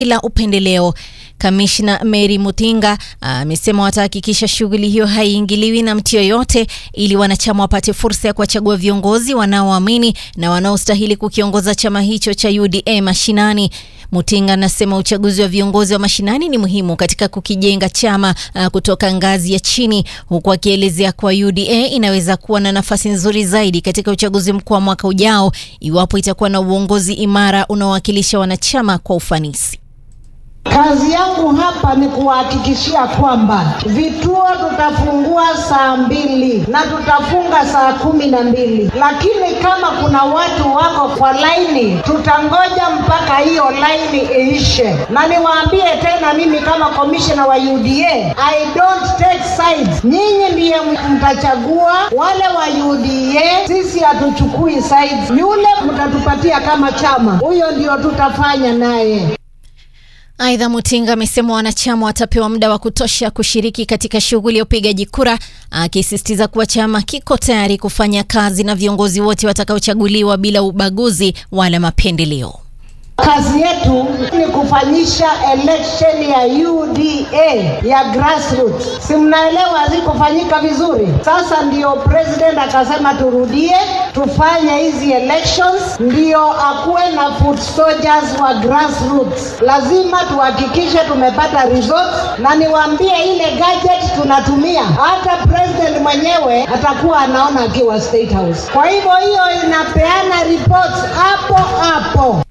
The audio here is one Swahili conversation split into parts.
bila upendeleo. Kamishna Mary Mutinga amesema watahakikisha shughuli hiyo haiingiliwi na mtu yoyote ili wanachama wapate fursa ya kuwachagua viongozi wanaoamini na wanaostahili kukiongoza chama hicho cha UDA mashinani. Mutinga anasema uchaguzi wa viongozi wa mashinani ni muhimu katika kukijenga chama uh, kutoka ngazi ya chini, huku akielezea kuwa UDA inaweza kuwa na nafasi nzuri zaidi katika uchaguzi mkuu wa mwaka ujao iwapo itakuwa na uongozi imara unaowakilisha wanachama kwa ufanisi. Kazi yangu hapa ni kuwahakikishia kwamba vituo tutafungua saa mbili na tutafunga saa kumi na mbili, lakini kama kuna watu wako kwa laini, tutangoja mpaka hiyo laini iishe. Na niwaambie tena, mimi kama komishina wa UDA, I don't take sides. Nyinyi ndiye mtachagua wale wa UDA, sisi hatuchukui sides. Yule mtatupatia kama chama, huyo ndio tutafanya naye. Aidha, Mutinga amesema wanachama watapewa muda wa kutosha kushiriki katika shughuli ya upigaji kura, akisisitiza kuwa chama kiko tayari kufanya kazi na viongozi wote watakaochaguliwa bila ubaguzi wala mapendeleo. Kazi yetu ni kufanyisha election ya UDA ya grassroots. Si mnaelewa hazikufanyika vizuri? Sasa ndio president akasema turudie tufanye hizi elections, ndio akuwe na foot soldiers wa grassroots. Lazima tuhakikishe tumepata results, na niwaambie ile gadget tunatumia, hata president mwenyewe atakuwa anaona akiwa State House. Kwa hivyo hiyo inapeana reports hapo hapo.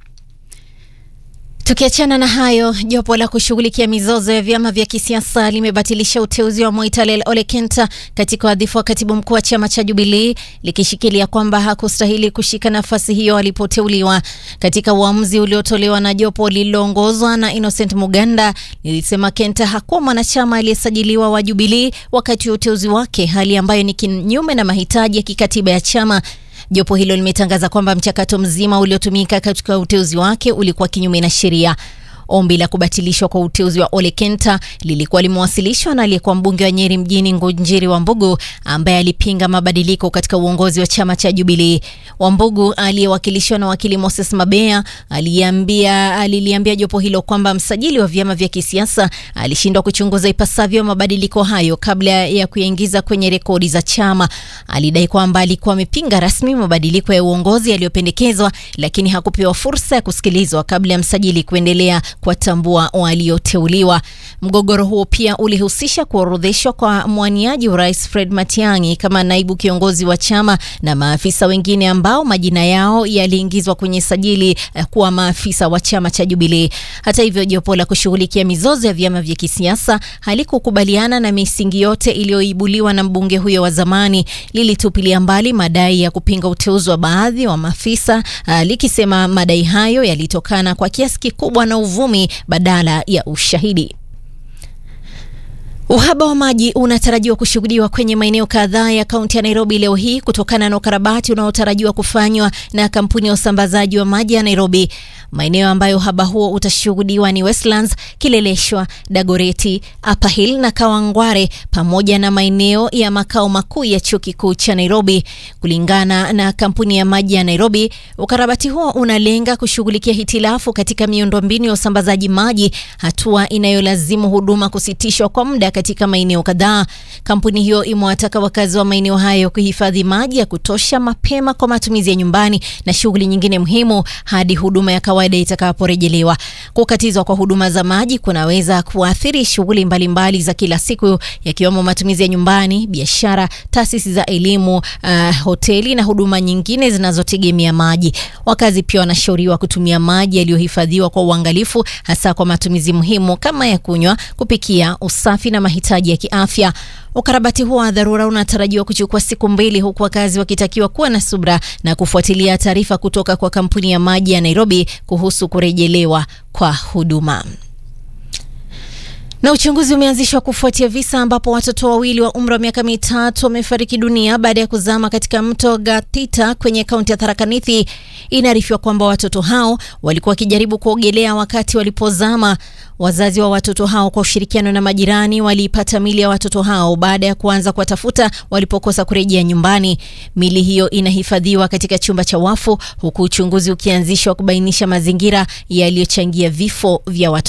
Tukiachana na hayo, jopo la kushughulikia mizozo ya vyama vya kisiasa limebatilisha uteuzi wa Moitalel Ole Kenta katika wadhifa wa katibu mkuu wa chama cha Jubilee likishikilia kwamba hakustahili kushika nafasi hiyo alipoteuliwa. Katika uamuzi uliotolewa na jopo lililoongozwa na Innocent Muganda, lilisema Kenta hakuwa mwanachama aliyesajiliwa wa Jubilee wakati wa uteuzi wake, hali ambayo ni kinyume na mahitaji ya kikatiba ya chama. Jopo hilo limetangaza kwamba mchakato mzima uliotumika katika uteuzi wake ulikuwa kinyume na sheria. Ombi la kubatilishwa kwa uteuzi wa Ole Kenta lilikuwa limewasilishwa na aliyekuwa mbunge wa Nyeri mjini Ngunjiri Wambugu ambaye alipinga mabadiliko katika uongozi wa chama cha Jubilee. Wambugu aliyewakilishwa na wakili Moses Mabea aliambia aliliambia jopo hilo kwamba msajili wa vyama vya kisiasa alishindwa kuchunguza ipasavyo mabadiliko hayo kabla ya kuyaingiza kwenye rekodi za chama. Alidai kwamba alikuwa amepinga rasmi mabadiliko ya uongozi yaliyopendekezwa, lakini hakupewa fursa ya kusikilizwa kabla ya msajili kuendelea kuwatambua walioteuliwa. Mgogoro huo pia ulihusisha kuorodheshwa kwa mwaniaji urais Fred Matiang'i kama naibu kiongozi wa chama na maafisa wengine ambao majina yao yaliingizwa kwenye sajili kuwa maafisa wa chama cha Jubilee. Hata hivyo, jopo la kushughulikia mizozo ya vyama vya kisiasa halikukubaliana na misingi yote iliyoibuliwa na mbunge huyo wa zamani. Lilitupilia mbali madai ya kupinga uteuzi wa baadhi wa maafisa likisema madai hayo yalitokana kwa kiasi kikubwa na uvumi badala ya ushahidi. Uhaba wa maji unatarajiwa kushuhudiwa kwenye maeneo kadhaa ya kaunti ya Nairobi leo hii kutokana na ukarabati unaotarajiwa kufanywa na kampuni ya usambazaji wa maji ya Nairobi. Maeneo ambayo uhaba huo utashuhudiwa ni Westlands, Kileleshwa, Dagoreti, Upper Hill na Kawangware pamoja na maeneo ya makao makuu ya chuo kikuu cha Nairobi. Kulingana na kampuni ya maji ya Nairobi, ukarabati huo unalenga kushughulikia hitilafu katika miundombinu ya usambazaji maji, hatua inayolazimu huduma kusitishwa kwa muda katika maeneo kadhaa. Kampuni hiyo imewataka wakazi wa maeneo hayo kuhifadhi maji ya kutosha mapema kwa matumizi ya nyumbani na shughuli nyingine muhimu hadi huduma ya kawaida itakaporejelewa. Kukatizwa kwa huduma za maji kunaweza kuathiri shughuli mbalimbali za kila siku yakiwemo matumizi ya nyumbani, biashara, taasisi za elimu, uh, hoteli na huduma nyingine zinazotegemea maji. Wakazi pia wanashauriwa kutumia maji yaliyohifadhiwa kwa uangalifu, hasa kwa matumizi muhimu kama ya kunywa, kupikia, usafi na mahitaji ya kiafya. Ukarabati huo wa dharura unatarajiwa kuchukua siku mbili, huku wakazi wakitakiwa kuwa na subra na kufuatilia taarifa kutoka kwa kampuni ya maji ya Nairobi kuhusu kurejelewa kwa huduma. Na uchunguzi umeanzishwa kufuatia visa ambapo watoto wawili wa umri wa miaka mitatu wamefariki dunia baada ya kuzama katika mto Gatita kwenye kaunti ya Tharaka Nithi. Inaarifiwa kwamba watoto hao walikuwa wakijaribu kuogelea wakati walipozama. Wazazi wa watoto hao kwa ushirikiano na majirani waliipata mili ya watoto hao baada ya kuanza kuwatafuta walipokosa kurejea nyumbani. Mili hiyo inahifadhiwa katika chumba cha wafu huku uchunguzi ukianzishwa kubainisha mazingira yaliyochangia vifo vya watoto